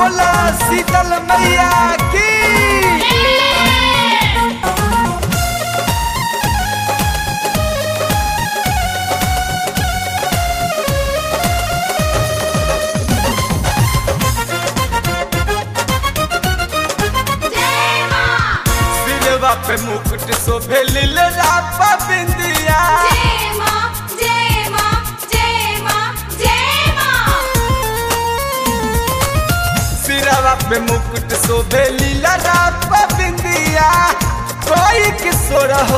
बोला शीतल मैया की सिरवा पे मुकुट शोभे लीला बिंदिया सिरवा पे मुकुट शोभे लीला बिंदिया कोई किशोर हो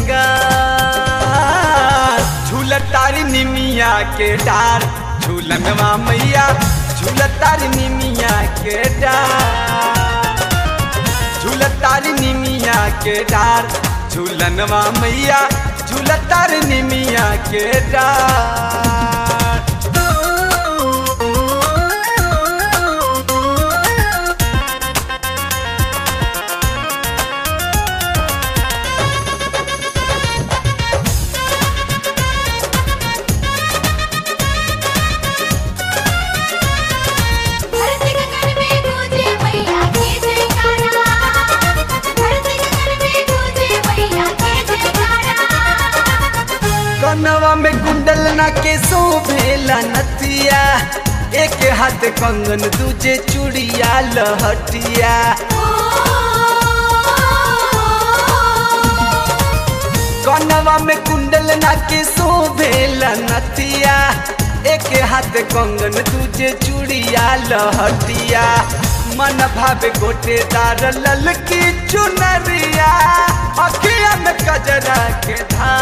सिंगार झूलतारी निमिया के डार झूलनवा मैया झूलतारी निमिया के डार झूलतारी निमिया के डार झूलनवा मैया झूलतारी निमिया के डार कनवा में कुंडल ना के शोभेला नथिया एक हाथ कंगन दूजे चूड़िया लहटिया कनवा में कुंडल ना के शोभेला नथिया एक हाथ कंगन दूजे चूड़िया लहटिया मन भावे गोटेदार ललकी चुनरिया अखिया में कजरा के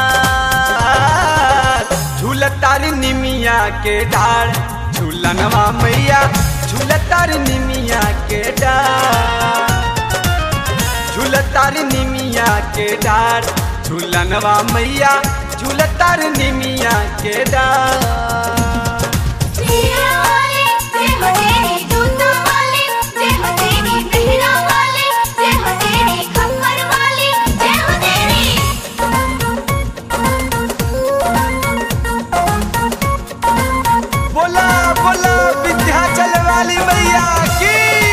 धार झूलतारी निमिया के डार झूलनवा मैया झूलतारी निमिया के डार झूलतारी निमिया के डार झूलनवा मैया झूलतारी निमिया के डार बोला बोला विंध्याचल वाली मैया की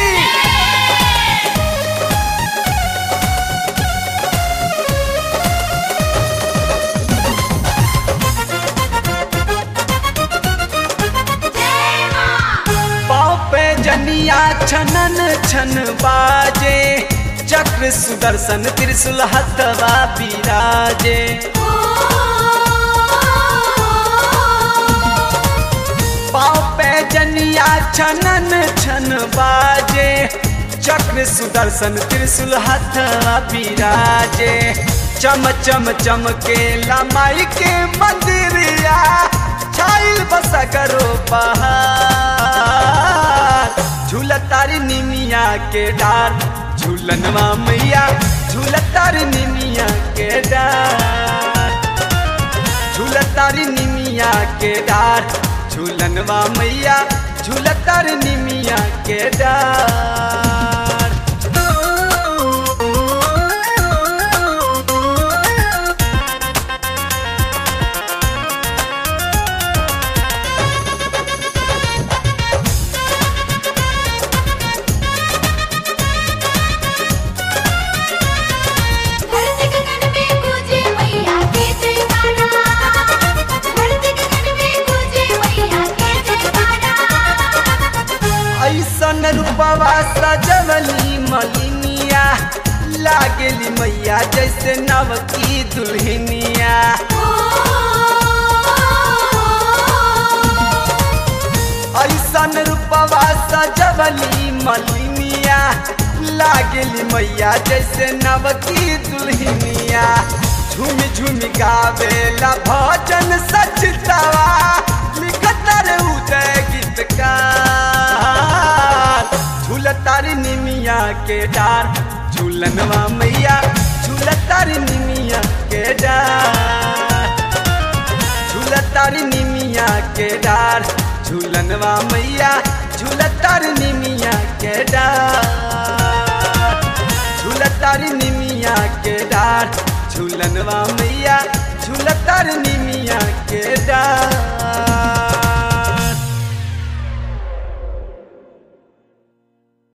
पाँव पे जनिया छनन छन बाजे चक्र सुदर्शन त्रिशूल हथवा बिराजे पाँव पे जनिया छनन छन बाजे चक्र सुदर्शन त्रिशूल हथवा बिराजे चम चम चमके लमाई के मंदिरिया छाइल बस करो पहाड़ झूलतारी निमिया के डार झूलनवा मैया झूलतारी निमिया के डार झूलतारी निमिया के डार झूलनवा मैया झूलतारी निमिया के डार ऐसन रूपवा सजवली मलिनिया लागेली मैया जैसे नव की दुल्हनिया ऐसन रूपवा सजवली मलिनिया लागेली मैया जैसे नव की दुल्हनिया झूम झूम गावेला भजन सचतवा लिखत रे उदय गीतकार झूलतारी निमिया के डार झूलनवा मैया झूलतारी निमिया के डार झूलतारी निमिया के डार झूलनवा मैया झूलतारी निमिया के डार झूलतारी निमिया के डार झूलनवा मैया झूलतारी निमिया के डार